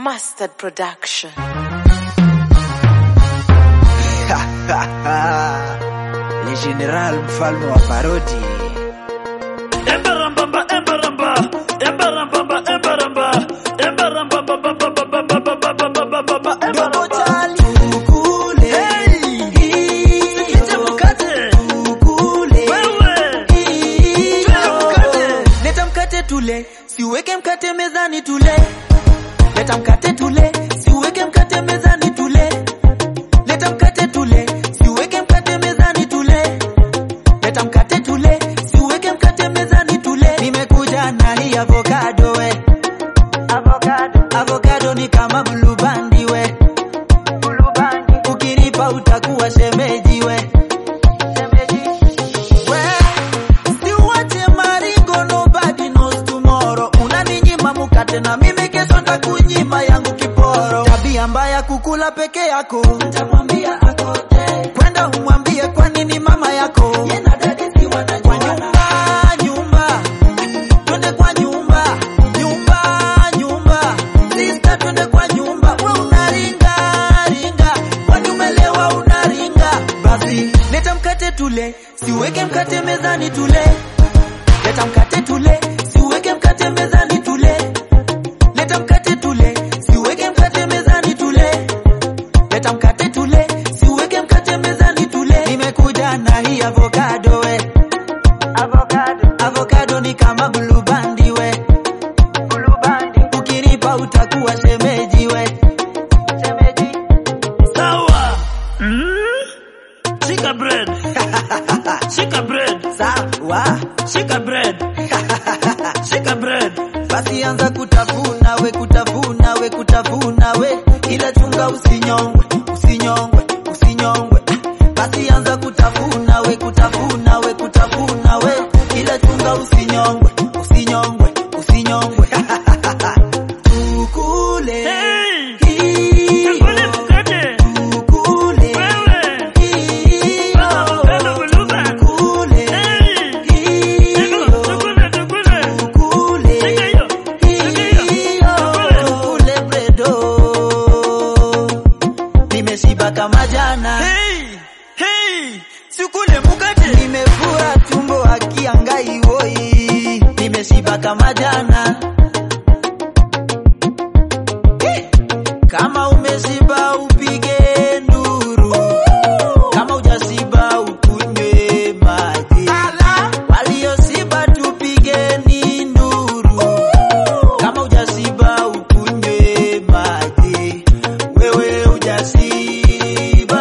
Mustard Production. Le General mfalme wa parodi. Embarambamba, embaramba, embarambamba, embaramba, embarambamba, ba, ba, ba, ba, ba, ba, ba, ba, ba, ba, ba, ba, Dogo embaramba. chali ukule. Sikite mkate. Ukule. Wewe. Twende mkate. Leta mkate tule, siweke mkate mezani tule. Leta mkate tule, siweke mkate mezani tule. Leta mkate tule, siweke mkate mezani tule. Leta mkate tule, siweke mkate mezani tule. Nimekuja na hii avocado we. Avocado. Avocado ni kama blue bandi we. Blue bandi. Ukinipa utakuwa shemeji we. Shemeji. We. Siwache maringo nobody knows tomorrow. Unaninyima mukate na mimi kesho ntakunyima yangu kiporo. Tabia mbaya kukula peke yako. Nitamwambia akote. Kwenda umwambie kwa nini mama yako. Yena dadi si wanajua. Kwa nyumba, nyumba. Twende kwa nyumba. Nyumba, nyumba. Sister twende kwa nyumba. We unaringa, ringa. Kwani umelewa unaringa. Basi, leta mkate tule. Siweke mkate mezani tule. Leta mkate tule, siweke mkate mezani tule. Leta mkate tule, siweke mkate mezani tule. Leta mkate tule, siweke mkate mezani tule. Nimekuja na hii avocado we. Avocado. Avocado ni kama blue bandi we. Blue bandi. Ukinipa utakuwa shemeji we. Shemeji. Sawa. Mm? Shika bread. Shika bread. Sawa. Shika bread. Shika bread. Basi anza kutafuna we kutafuna we kutafuna we, ila chunga usinyongwe usinyongwe usinyongwe. Basi anza kutafuna we kutafuna we kutafuna we, ila chunga usinyongwe usinyongwe usinyongwe. Tukule Hey! hiyo, Tukule mkate. tukule Wewe. hiyo, Avocado buluba. tukule Hey! hiyo. Tukule, tukule. Tukule. Shika hiyo. Shika hiyo. Tukule bredo. Nimeshiba kama jana, Hey! Hey! Sikule mkate. nimefura tumbo akiangai woi, nimeshiba kama jana. Eh, Kama umeshiba upige nduru, kama hujashiba ukunywe maji. Walioshiba tupigeni nduru, kama hujashiba ukunywe maji. Wewe hujashiba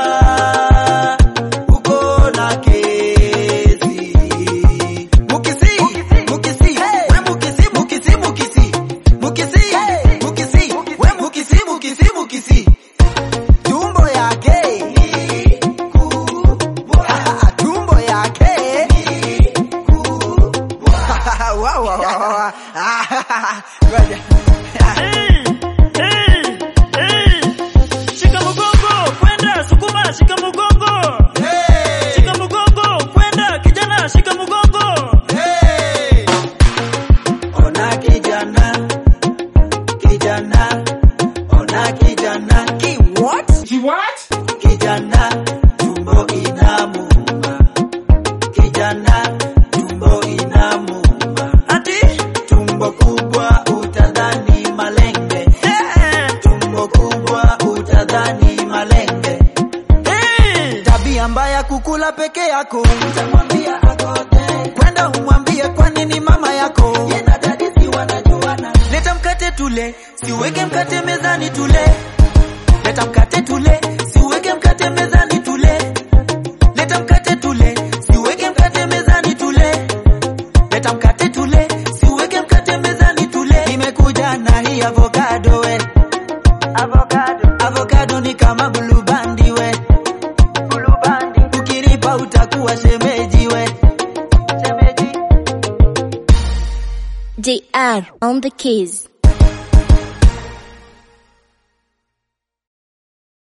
uko na kesi. Mukisi, mukisi, we mukisi, mukisi, mukisi. Mukisi, mukisi, we mukisi, mukisi, mukisi. Tumbo yake ni kubwa. Tumbo yake ni kubwa. Wa, wa, wa, wa, wa. Ngoja. Hey! Hey! Hey! Shika mgongo, kwenda sukuma, shika mgongo. Hey! Shika mgongo, kwenda kijana, shika mgongo. Hey! Ona kijana, kijana, ona kijana, ki what? He what? Kijana, tumbo inamuuma. Kijana, tumbo inamuuma. Ati? Tumbo kubwa utadhani malenge. Eh! Tumbo kubwa utadhani malenge. Hey! Tabia mbaya kukula peke yako, utamwambia akote. Kwenda umwambie kwa nini mama yako yena dadi si wanajuana. Leta mkate tule, siweke mkate mezani tule. Leta mkate tule, siweke mkate mezani tule. Leta mkate tule, siweke mkate mezani tule. Leta mkate tule, siweke mkate mezani tule. Nimekuja na hii avocado we. Avocado. Avocado ni kama blue bandi we. Blue bandi. Ukinipa utakuwa shemeji we. Shemeji. DR on the keys.